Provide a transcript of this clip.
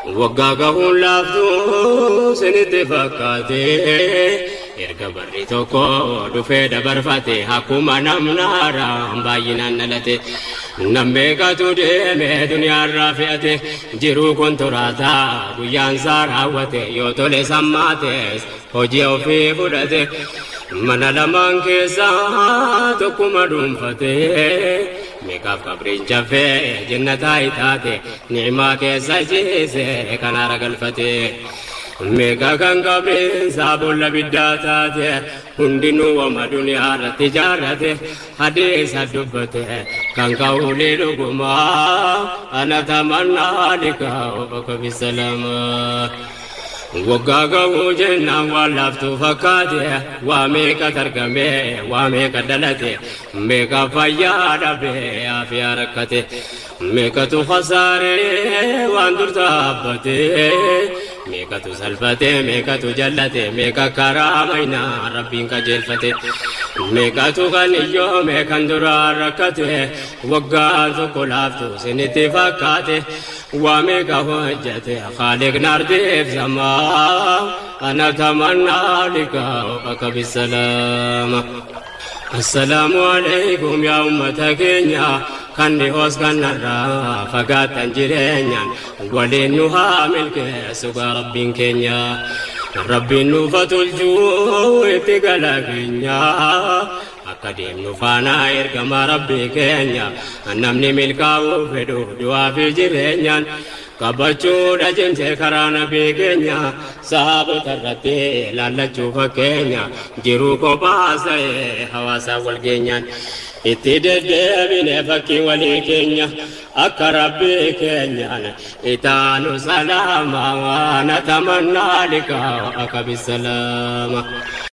waggaa gahuun laaftuu sinitti fakkaatee erga barri tokko dhufee dabarfate akkuma namnaara baay'inaan dhalate nammeeqatu deeme duniyaarraa fe'ate jiruu kun turaataa guyyaan isaa raawwate yoo tole sammaates hojii ofii fudhate mana lamaan keessaa tokkuma dhuunfate meeqaaf qabriin jaffee jannataa itaate ni'imaa keessa jiise kanaara galfate. Meeqa kan qabriin saabolla biddaa taate hundinuu wama duniyaa irratti ijaarrate hadiisa dubbate kan ka'uulee dhugumaa ana tamannaa liqaa'u bakka bisalamaa. Waggaa ga'uu jennaan waan laaftuu fakkaate waa meeqa argame waa meeqa dhalate meeqa fayyaa dhabe afiyaa rakkate meeqatu khasaaree waan dur dhaabbate meeqatu salphate meeqatu jallate meeqa karaa maynaa rabbiin qajeelfate meeqatu kan iyyoo meeqan duraa rakkate waggaan tokko laaftuu sinitti fakkaate waa meeqa hojjate haaliqni ardiif samaa ana tamannaa liqaa bakka bisalaama. Assalaamu alaikum yaa ummata keenya kan dhihoos kanarraa fagaatan jireenyaan waliin nu haa milkeessu gaa rabbiin keenya. Rabbiin nuufa tolchuu itti gala keenya. Akka deemnu faana ergama rabbii keenya namni milkaa'uu fedhu du'aa fi jireenyaan. qabachuudha jimsee karaa nabii keenya saabota irratti laallachuu fakkeenya jiruu kophaa ta'e hawaasaa wal geenyaan itti deddeebine fakkii walii keenya akka rabbii keenyaan itaanu salaama waan tamannaa liqaa akka bisalaama.